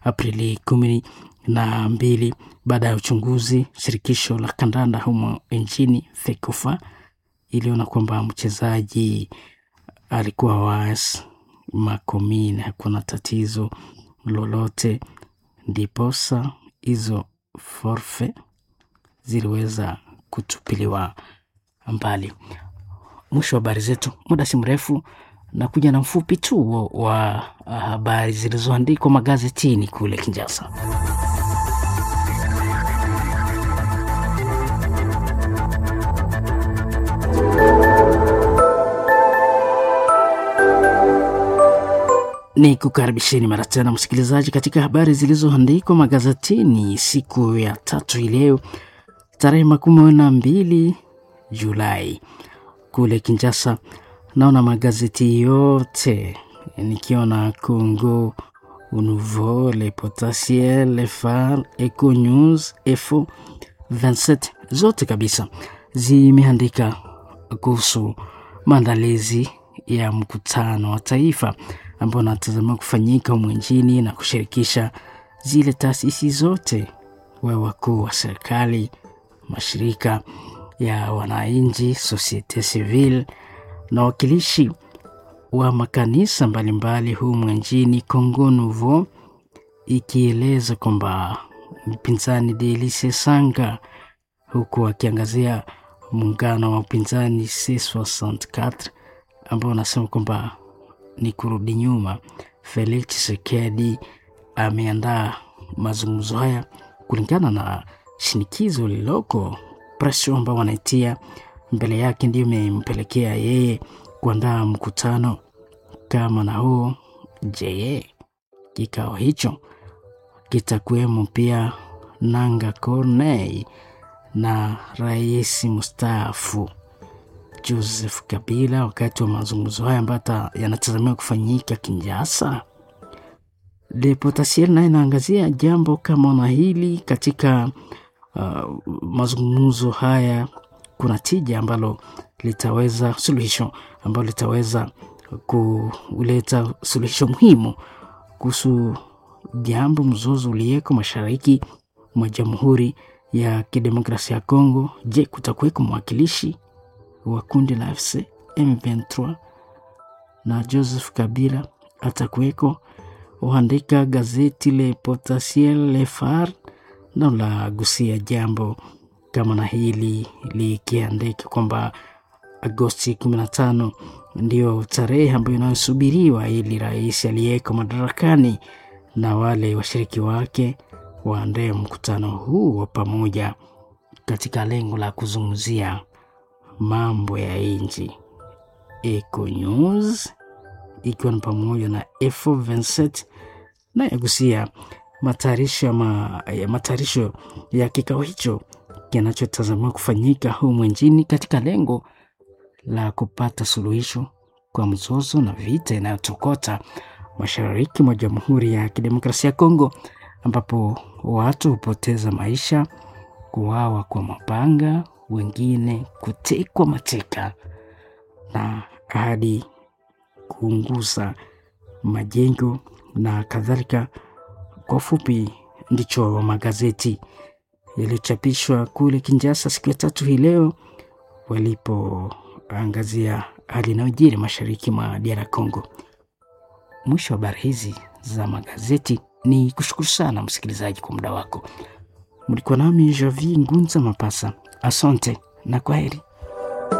Aprili kumi na mbili baada ya uchunguzi. Shirikisho la kandanda humo nchini FECOFA iliona kwamba mchezaji alikuwa was makomini, hakuna tatizo lolote, ndiposa hizo forfe ziliweza kutupiliwa mbali. Mwisho wa habari zetu, muda si mrefu na kuja na mfupi tu wa habari zilizoandikwa magazetini kule Kinshasa. Ni kukaribisheni mara tena msikilizaji, katika habari zilizoandikwa magazetini siku ya tatu hii leo tarehe makumi na mbili Julai kule Kinshasa. Naona magazeti yote nikiona Congo Nouveau, Le Potentiel, Le Phare, Eco News, Efo 27 zote kabisa zimeandika kuhusu maandalizi ya mkutano wa taifa ambao unatazamiwa kufanyika humu nchini na kushirikisha zile taasisi zote wa wakuu wa serikali, mashirika ya wananchi, societe civile na wakilishi wa makanisa mbalimbali humu nchini. Congo Nouveau ikieleza kwamba mpinzani Delice Sanga, huku akiangazia muungano wa upinzani C64 ambao unasema kwamba ni kurudi nyuma. Felix Tshisekedi ameandaa mazungumzo haya kulingana na shinikizo lililoko, presio ambao wanaitia mbele yake, ndiyo imempelekea yeye kuandaa mkutano kama na huo. Je, kikao hicho kitakuwemo pia Nanga Corneille na rais mstaafu Joseph Kabila wakati wa mazungumzo haya ambayo yanatazamiwa kufanyika Kinshasa. Le Potentiel naye inaangazia jambo kama na hili katika uh, mazungumzo haya. Kuna tija ambalo litaweza suluhisho ambalo litaweza kuleta suluhisho muhimu kuhusu jambo mzozo uliyeko mashariki mwa Jamhuri ya Kidemokrasia ya Kongo. Je, kutakuweko mwakilishi wa kundi la FC M23 na Joseph Kabila atakuweko? Huandika gazeti Le Potentiel Le Phare na la gusia jambo kama na hili likiandika kwamba Agosti 15 ndio tarehe ambayo inayosubiriwa ili rais aliyeko madarakani na wale washiriki wake waandae mkutano huu wa pamoja katika lengo la kuzungumzia mambo ya nchi. Eco News ikiwa ni pamoja na Efo 27 na yagusia matayarisho ya, ma, ya matayarisho ya kikao hicho kinachotazamiwa kufanyika humu nchini katika lengo la kupata suluhisho kwa mzozo na vita inayotokota mashariki mwa Jamhuri ya Kidemokrasia ya Kongo, ambapo watu hupoteza maisha, kuuawa kwa mapanga, wengine kutekwa mateka na hadi kuunguza majengo na kadhalika. Kwa ufupi, ndicho magazeti yaliyochapishwa kule Kinshasa siku ya tatu hii leo walipoangazia hali inayojiri mashariki mwa DR Congo. Mwisho wa habari hizi za magazeti ni kushukuru sana msikilizaji kwa muda wako. Mlikuwa nami Javi Ngunza Mapasa, asante na kwaheri.